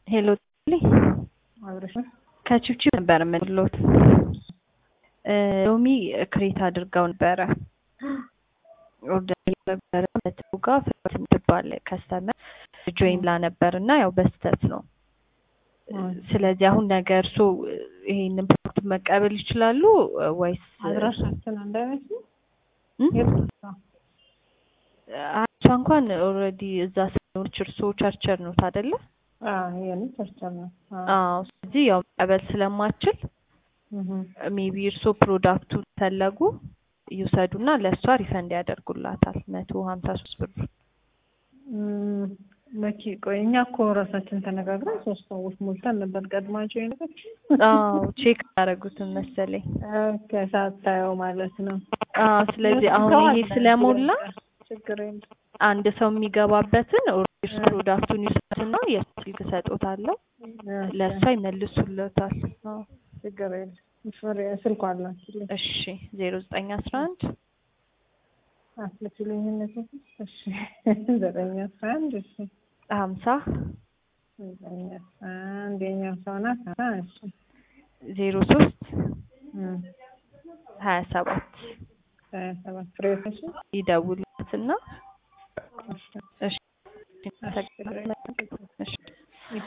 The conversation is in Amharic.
ሄሎ አብረሽ ከቺቺ ነበር የምንሎት ሎሚ ክሬት አድርገው ነበረ ኦርደር ነበረ በትሩ ጋር ፍረት የምትባል ከስተመር ጆይን ብላ ነበር እና ያው በስተት ነው። ስለዚህ አሁን ነገ እርሶ ይሄንን ፕሮዳክት መቀበል ይችላሉ ወይስ አድራሻችን አንድ አይነት ነው? እሷ እንኳን ኦልሬዲ እዛ ስለሆነች እርሶ ቸርቸር ነው አይደለ? ይሄን ቸርቸር ነው። አዎ። ስለዚህ ያው መቀበል ስለማችል ሜቢ እርሶ ፕሮዳክቱን ፈለጉ ይውሰዱና ለእሷ ሪፈንድ ያደርጉላታል መቶ ሀምሳ ሶስት ብር መኪ ቆይ እኛ እኮ ራሳችን ተነጋግረን ሶስት ሰዎች ሞልተን ነበር ቀድማቸው የነበር አዎ ቼክ ያደረጉትን መሰለኝ ሳታየው ማለት ነው አዎ ስለዚህ አሁን ይሄ ስለሞላ ችግር የለም አንድ ሰው የሚገባበትን ኦርደርስ ፕሮዳክቱን ይውሰድና የሱ ስልክ እሰጦታለሁ ለእሷ ይመልሱለታል አዎ ችግር የለም ስልኳ አላችልኝ እሺ ዜሮ ዘጠኝ አስራ አንድ አስልችልኝ እነዚህ እሺ ዘጠኝ አስራ አንድ እሺ ሀምሳ ዘጠኝ አስራ አንድ የኛው ሰው ናት እሺ ዜሮ ሶስት ሀያ ሰባት ሀያ ሰባት ፍሬዎች እሺ ይደውሉትና እሺ እሺ